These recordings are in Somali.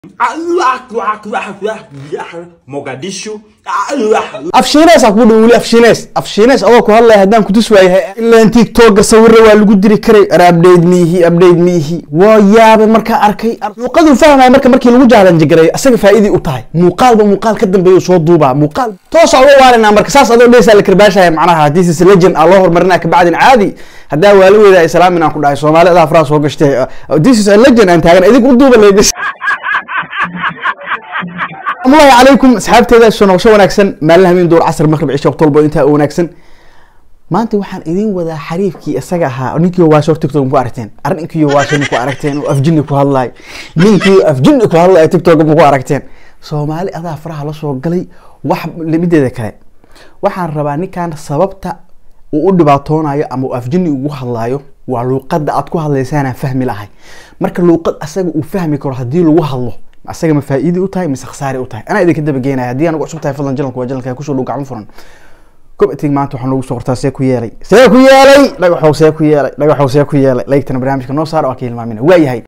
mogadishu afshiinees aa kugu dhow weli afshiinees afshiinees adoo ku hadlaya haddaan kutus waayahay ilaan tiktoka sawira waa lagu diri karay ar abdhate miihi abdhate miihi waa yaabay markaa arkay muuqaduu fahmaya marka markii lagu jaalanjagareeyo asaga faa'iidii u tahay muuqaalba muuqaal ka dambeeya soo duubaa muuqaal toosa uga waarinaa marka saas adoo dheysaa la karbaashaya macnaha this is legend aa loo horumarinaa kabacdin caadi haddaa waalaweeda islaamin aan ku dhahay soomaali adaa faraha soo gashtay this is a legend aan taagan idinku u duuba leedis asalaamu calaykum asxaabteeda soo noqosho wanaagsan maalin habeen door casr maqrib cisha waqti walba intaa u wanaagsan maanta waxaan idin wadaa xariifkii isaga ahaa ninkii waasho tiktok ku aragteen arrinkii waasho ku aragteen oo afjini ku hadlaay ninkii afjini ku hadlaay tiktok ma ku aragteen soomaali adaa faraha la soo galay wax mideeda kale waxaan rabaa ninkan sababta uu u dhibaatoonayo ama uu afjini ugu hadlaayo waa luuqada aad ku hadlaysaanaan fahmi lahay marka luuqad asaga uu fahmi karo haddii lagu hadlo asaga ma faa'iidi u tahay mise khasaari u tahay anaa idinka dabageenaya haddii anagu cusub tahay fadlan jalanku waa jalanka kusoo dhow gacmo furan gobatig maanta waxaa noogu soo qortaa see ku yeelay see ku yeelay dhagaxow see ku yeelay dhagaxow see ku yeelay laygtana barnaamijka noo saara waa ka hilmaamina waa yahay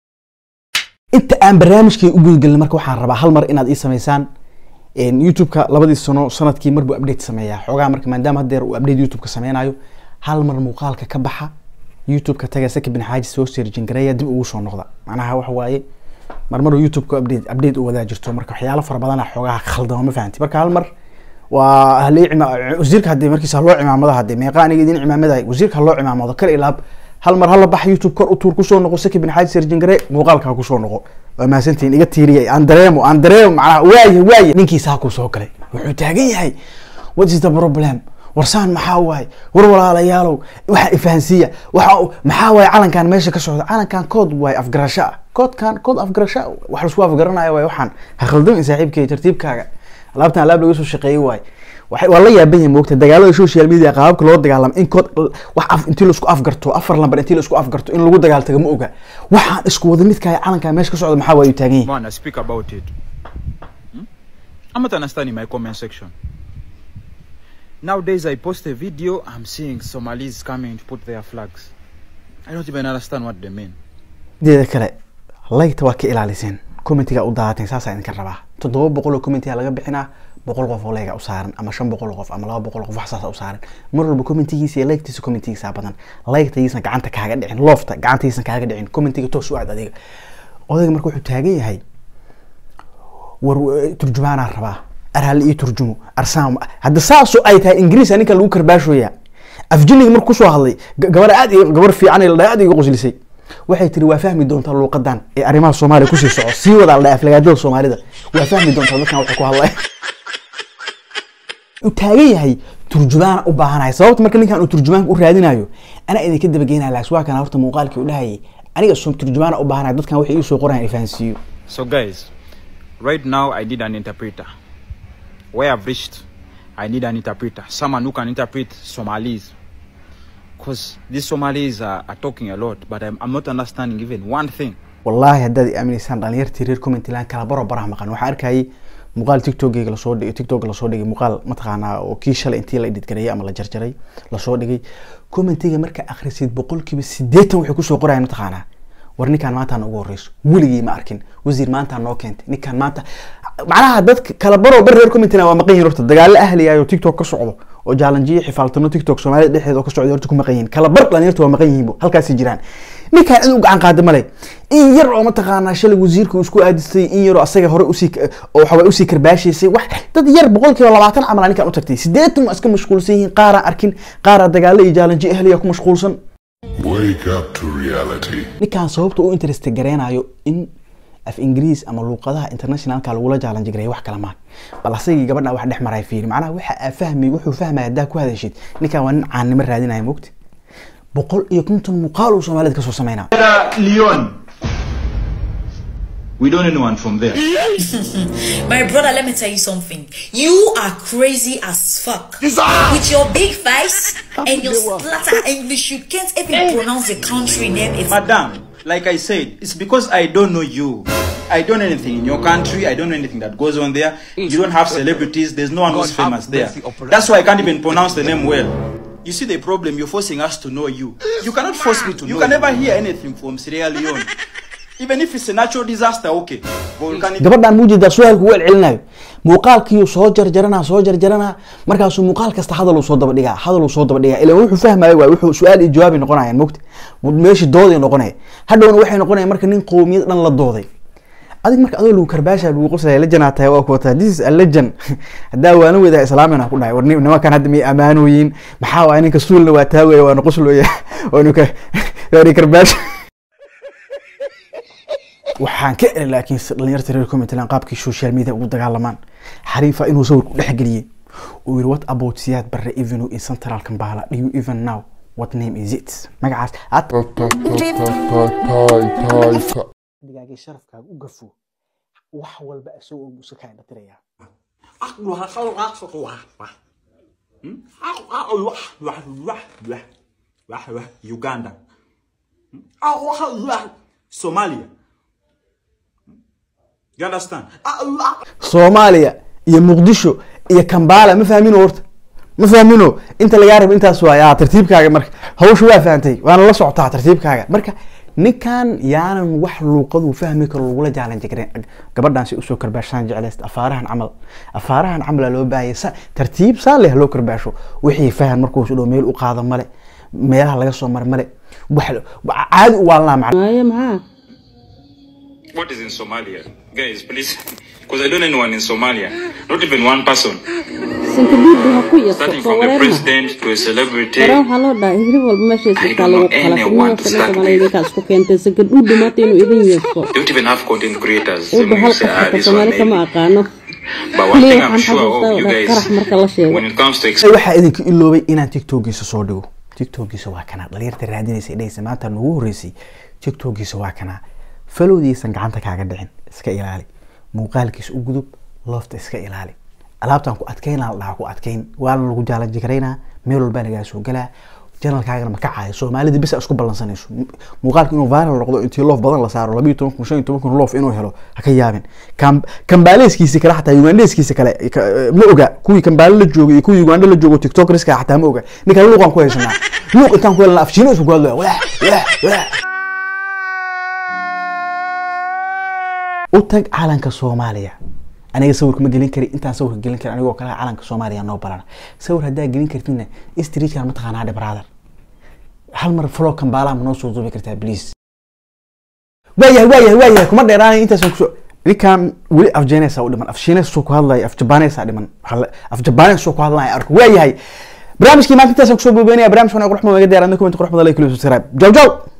inta aan barnaamijkay u gudgelin marka waxaan rabaa hal mar inaad ii samaysaan youtube-ka labadii sano sanadkii mar buu update sameeyaa xoogaa marka maadaama haddeer uu update youtube-ka sameynayo hal mar muuqaalka ka baxa youtube-ka taga saki bin xaaji soo seerjin gareeya dib ugu soo noqda macnaha waxa waaye marmar youtube-ka update update u wadaa jirto marka waxyaalo fara badana xoogaha khaldama ma fahanti marka hal mar waa halii cima wasiirka hadee markiisa haloo cimaamada hadee meeqa aniga idin cimaamaday wasiirka haloo cimaamado kar ilaab hal mar hala bax youtube kor u tuur kusoo noqo saki bin xaaji serjingare muuqaalka kusoo noqo waa mahadsantihin iga tiiriya aan dareemo aan dareemo macnaha waaye waaye ninkiisaa ku soo galay wuxuu taagan yahay what is the problem warsaan maxaa waaye war walaalayaalow waxa ifahansiiya waxa maxaa waaye calankan meesha ka socda calankan kood waaye afgarasho ah koodkan kood afgarasho wax laisku afgaranaya waaye waxaan ha khaldamin saaxiibkay tartiibkaaga alaabtan alaab laga soo shaqeeyey waaye waxay waa la yaaban yahay moogta dagaalada social media qaababka loo dagaalamo in kood wax af intii laisku afgarto afar lambar intii laisku afgarto in lagu dagaaltago ma oga waxaan isku wada midkaaya calankan meesha ka socda maxaa waaye taagan yahay Man, I speak about it. Hmm? I'm not understanding my comment section. Nowadays, I post a video, I'm seeing Somalis coming to put their flags. I don't even understand what they mean. deeda kale laygta waa ka ilaaliseen commentiga u daateen saasaa idinka rabaa toddoba boqol oo commentiga laga bixinaa boqol qof oo layga u saaran ama shan boqol oo qof ama laba boqol oo qof wax saasa u saaran mar walba commentigiisa iyo laygtiisa commentigiisa badan laygtaysan gacanta kaaga dhicin loofta gacantaysan kaaga dhicin commentiga toos u aad adiga odayga marka wuxuu taagan yahay war turjumaanaa rabaa arhaali ii turjumo arsaam hadda saasoo ay tahay ingiriisa ninka lagu karbaashooyaa afjiniga marka kusoo hadlay gabar aad gabar fiican la aad iga qoslisay waxay tiri waa fahmi doontaa luuqadan ee arrimaha soomaaliya kusii soco sii wadaa la aflagaadada soomaalida waa fahmi doontaa dadkan waxay ku hadlay uu taagan yahay turjumaana u baahanaya sababta marka ninkan uu turjumaanka u raadinayo anaa idinka dabageynaya laas waa kana horta muuqaalkii u dhahayay aniga soo turjumaana u baahanaya dadkan waxay ii soo qorayaan ifahansiiyo So, guys, right now I need an interpreter. Where I've reached, I need an interpreter. Someone who can interpret Somalis. Because these Somalis are, are talking a lot, but I'm, I'm not understanding even one thing. wallaahi haddaad i aamineysaan dhalinyartii reer commentiland kala baro baraha maqan waxaan arkayay muuqaal tiktokeyga lasoo dhigay tiktok lasoo dhigay muuqaal mataqaanaa oo kii shalay intii la editgareeyay ama la jarjaray lasoo dhigay commentiga markaa akhrisid boqolkiiba sideetan waxay kusoo qorayaan mataqaanaa war ninkaan maanta ugu horeyso weligii ma arkin wasiir maanta noo keentay ninkaan maanta macnaha dadka kala baroo bar reer commentina waa maqan yihin horta dagaalo ahliyayo tiktok ka socdo oo jaalanjiyo xifaaltano tiktok soomaalida dhexdeeda oo ka socda horta ku maqan yihin kala bar dhalinyarta waa maqan yihiin halkaasi jiraan ninkaan cid u gacan qaada male in yar oo mataqaanaa shalay wasiirka uu isku aadistay in yaroo asaga hore usii oo waxaway usii karbaashaysay wax dad yar boqolkiiba labaatan camal ninkaan u tagtay sideetan waa iska mashquulsan yihiin qaaraa arkin qaaraa dagaalo iyo jaalanjiyo ahliya ku mashquulsan Wake up to reality. ninkaan sababta u interest gareynayo in af ingiriis ama luuqadaha internationalka lagula jaalan jigareeyo wax kala maan bal asagii gabadha wax dhex maray fiiri macnaha waxa aa fahmi wuxuu fahmaya haddaa ku hadashid ninkaan waa nin caannimo raadinaya mogti boqol iyo konton muuqaal uu soomaalida kasoo sameynaa Leon. We don't know anyone from there. My brother, let me tell you something. You are crazy as fuck. With your big face and your splatter English, you can't even pronounce the country name. It's Madam, like I said, it's because I don't know you. I don't know anything in your country. I don't know anything that goes on there. You don't have celebrities. There's no one who's famous there. That's why I can't even pronounce the name well. You see the problem? You're forcing us to know you. You cannot force me to know. You can never hear anything from Sierra Leone. Even if it's a natural disaster, okay. Volcanic gabadhaan muu jeedaa su-aalku u celcelinayo muuqaalkiiyu soo jarjaranaa soo jarjaranaa markaasuu muuqaal kasta hadal uu soo daba dhigaa hadal uu soo daba dhigaa ilaa wuxuu fahmayo waay wuxuu su-aal iyo jawaabi noqonayaan mogta meeshii dooday noqonaya hadhowna waxay noqonayaan marka nin qowmiyad dhan la dooday adig marka adoo lagu karbaasha lagu qoslaya lejanaa tahay waa kuwataa this is a legend haddaa waana wedaa islaamina ku dhahay war nin- nimankan hadda miyay amaanooyin maxaa waay ninka suulna waa taagaya waana qoslooya waanu ka waani karbaasha waxaan ka eri laakiin si dhalinyarta reer commentland qaabkii social media ugu dagaalamaan xariifa inuu sawir ku dhexgeliyey uu yiri what about siyaad barre even in central kambala do you even know what name is it magacaas aad digaagii sharafkaaga u gafo wax walba isagoo buusa kaa indhatirayaa Uganda. Somalia. You understand? soomaaliya iyo muqdisho iyo kambala ma fahmino horta ma fahmino inta lagaa rabo intaas waay ah tartiibkaaga marka hawsha waa fahantay waana la socotaa tartiibkaaga marka ninkan yaanan wax luuqadu fahmi karo lagula jaalan jirin gabadhan si usoo karbaashaan jeclayst afaarahan camal afaarahan camala loo baahaya sa tartiib saan leh loo karbaasho wixii fahan markuu dhow meel u qaado male meelaha laga soo mara male wax caadi u waalnaa macna maayo maxaa What is in Somalia? Guys, please. Because I don't know anyone in Somalia. Not even one person. sankabiiddu ha ku yaso Starting soo from the wareerma president to a celebrity. hore waxaa loo dhahay hilib walba meeshaas I iskaa don't lagu know kala anyone to fidnada start soomaalida with. idinkaa isku keentay sankadhuudhu maanta inuu idin yeeso They don't even have content creators. uba Some hal will say, ah, qofka this one soomaali kama maybe. aqaano But one Leo, thing I'm waxaan sure of xasuustaa you oo qarax guys, marka la sheego when it comes to ex- waxaa idinka iloobay inaan tiktokiisa soo dhigo tiktokiisa waa kanaa dhalinyarta raadinaysa dhehaysa maanta nagu horeysay tiktokiisa waa kanaa falowdiisan gacanta kaaga dhicin iska ilaali muuqaalkiisa u gudub loofta iska ilaali alaabtaan ku adkeynaa la dhahaa ku adkeyn waana lagu jaalanji karaynaa meel walbaa lagaa soo galaa janalkaagana ma kacayo soomaalida bisa isku ballansanayso muuqaalka inuu viral noqdo intii loof badan la saaro labayo toban kun shan iyo toban kun loof inuu helo ha ka yaabin Kam- kambaaleeskiisa kale xataa ugandeskiisa kale ka- ma oga kuwii kambaale la joogay iyo kuwii uganda la joogo tiktokerska xataa ma oga ninkaan luuqaan ku haysanaa luuq intaan ku helna afshiino isku hadlaya walaah walaah walaah u tag calanka soomaaliya aniga sawirka ma gelin kari intaan sawirka gelin kari anigoo kale calanka soomaaliya noo barana sawir haddaa gelin kartidna streetkan ma taqaanaa dhe brother hal mar flow kambaalaha ma noo soo duubi kartaa please waayahay waayahay waayahay kuma dheeraanay intaasaan kusoo ninkan weli af jeenesa u dhiman af shiines soo ku hadlaya af jabaanesa dhiman Hal- af jabaanes soo ku hadlaya arko waayahay barnaamijkii maanta intaasaan kusoo boobeenaya barnaamijkan qurux badan laga diyaaran comment qurux badan like subscribe jaw jaw